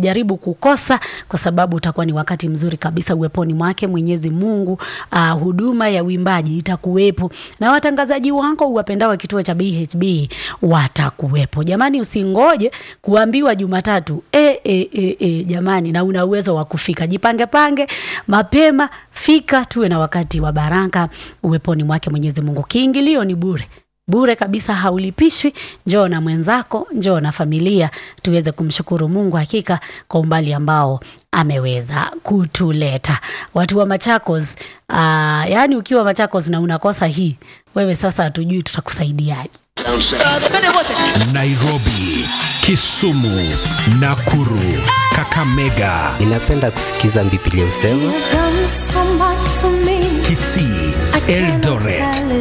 usijaribu kukosa, kwa sababu utakuwa ni wakati mzuri kabisa uweponi mwake Mwenyezi Mungu. Uh, huduma ya uimbaji itakuwepo na watangazaji wako uwapendao kituo cha BHB watakuwepo. Jamani, usingoje kuambiwa Jumatatu e, e, e, e, jamani, na una uwezo wa kufika. Jipange pange mapema, fika, tuwe na wakati wa baraka uweponi mwake Mwenyezi Mungu. Kiingilio ni bure bure kabisa, haulipishwi. Njoo na mwenzako, njoo na familia, tuweze kumshukuru Mungu hakika kwa umbali ambao ameweza kutuleta. Watu wa Machakos, uh, yaani ukiwa Machakos na unakosa hii, wewe sasa hatujui tutakusaidiaje. Nairobi, Kisumu, Nakuru, Kakamega, Ninapenda kusikiza Biblia husema He's done so much to me. Kisii, Eldoret,